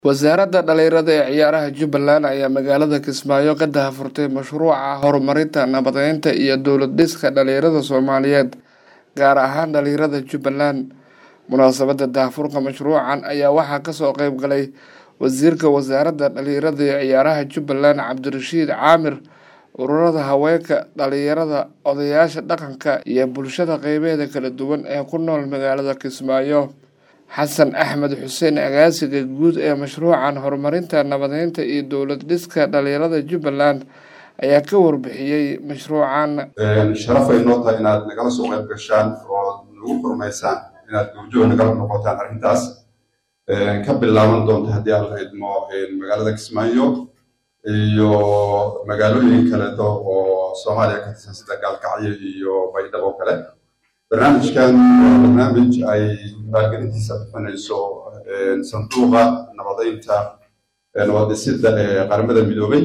wasaaradda dhalinyarada ee ciyaaraha jubbaland ayaa magaalada kismaayo ka dahafurtay mashruuca horumarinta nabadeynta iyo dowlad dhiska dhalinyarada soomaaliyeed gaar ahaan dhalinyarada jubbaland munaasabadda dahafurka mashruucan ayaa waxaa kasoo qeyb galay wasiirka wasaaradda dhalinyarada ee ciyaaraha jubbaland cabdirashiid caamir ururada haweenka dhalinyarada odayaasha dhaqanka iyo bulshada qeybeeda kala duwan ee ku nool magaalada kismaayo xasan axmed xuseen agaasiga guud ee mashruucan horumarinta nabadeynta iyo dowlad dhiska dhalinyarada jubbaland ayaa ka warbixiyey mashruucan sharafay noo tahay inaad nagala soo qayb gashaan oo nagu furmaysaan inaad goobjoog nagala noqotaan arrintaas ka bilaaban doonta haddii aan la idmo magaalada kismaayo iyo magaalooyin kaleeto oo soomaaliya ka tirsan sida gaalkacyo iyo baydhabo oo kale barnaamijkan waa barnaamij ay maalgelintiisa bixinayso sanduuqa nabadeynta nabadhisidda ee qaramada midoobay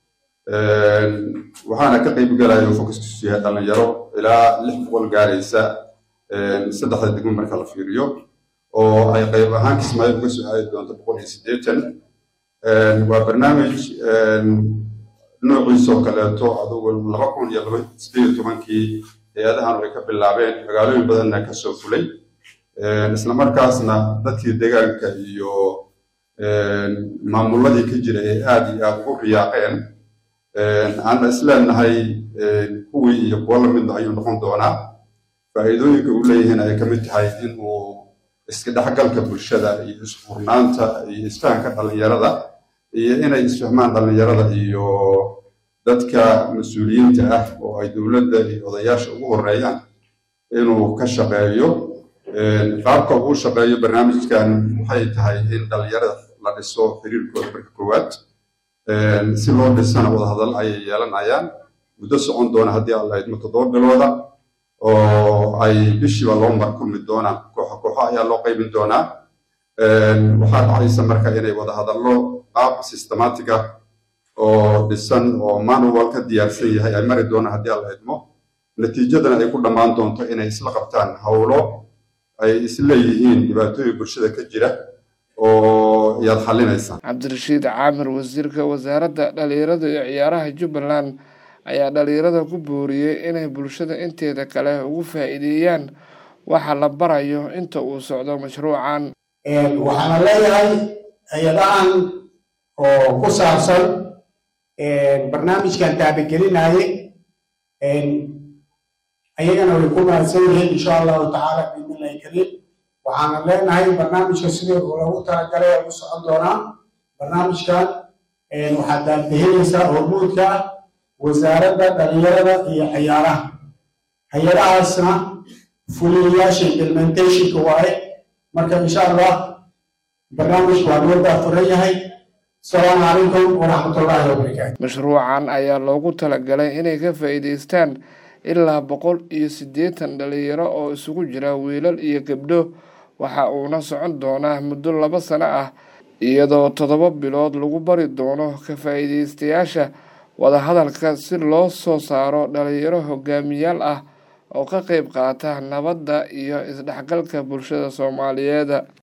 waxaana ka qayb galaya oo fokuskiisu yahay dhalinyaro ilaa lix boqol gaaraysa saddexda degmo marka la fiiriyo oo ay qayb ahaan kismaayo uga soo aadi doonto boqol iyo siddeetan waa barnaamij noociisoo kaleeto adugu laba kun iyo laba sideed iyo tobankii hay-adahan ay ka bilaabeen magaalooyin badanna ka soo fulay isla markaasna dadkii deegaanka iyo maamuladii ka jira ee aad iyo aad ugu riyaaqeen aan isleenahay kuwii iyo kuwo lamidna ayuu noqon doonaa faa'iidooyinka uu leeyihiin ay ka mid tahay inuu iska dhexgalka bulshada iyo isfurnaanta iyo isfahanka dhalinyarada iyo inay isfahmaan dhalinyarada iyo dadka mas-uuliyiinta ah oo ay dowladda iyo odayaasha ugu horeeyaan inuu ka shaqeeyo qaabka uu shaqeeyo barnaamijkan waxay tahay in dhalinyarada la dhiso xiriirkooda marka koowaad si loo dhisana wadahadal ayay yeelanayaan muddo socon doona haddii aan la idmo toddoba bilooda oo ay bishiiba loo mar kulmi doonaan kooxo kooxo ayaa loo qaybin doonaa waxaa dhacaysa marka inay wadahadallo qaab systematic ah oo dhisan oo manual ka diyaarsan yahay ay mari doonaan haddii aan la idmo natiijadana ay ku dhammaan doonto inay isla qabtaan howlo ay isleeyihiin dhibaatooyin bulshada ka jira oo yaad xalinaysaa cabdirashiid caamir wasiirka wasaaradda dhalinyarada iyo ciyaaraha jubbaland ayaa dhalinyarada ku booriyey inay bulshada inteeda kale ugu faa'iideeyaan waxa la barayo inta uu socdo mashruucan waxaana leeyahay hay-adahan oo ku saabsan barnaamijkan taabagelinaaye ayagana way ku mahadsan yihiin insha allahu tacaala biidnillahi kariim waxaana leenahay barnaamijka sidii loogu talagalay ay u socon doonaa barnaamijkan waxaad daandahinaysaa hormuudka wasaaradda dhalinyarada iyo ciyaaraha hay-adahaasna fuliyayaasha implementationka waaye marka insha allah barnaamijku waa loo daafuran yahay asalaamu calaykum waraxmatullaahi wabarakaatu mashruucan ayaa loogu talagalay inay ka faa'iidaystaan ilaa boqol iyo siddeetan dhalinyaro oo isugu jira wiilal iyo gabdho waxa uuna socon doonaa muddo laba sano ah iyadoo toddoba bilood lagu bari doono ka faa'iidaystayaasha wadahadalka si loo soo saaro dhalinyaro hogaamiyaal ah oo ka qayb qaata nabadda iyo isdhexgalka bulshada soomaaliyeed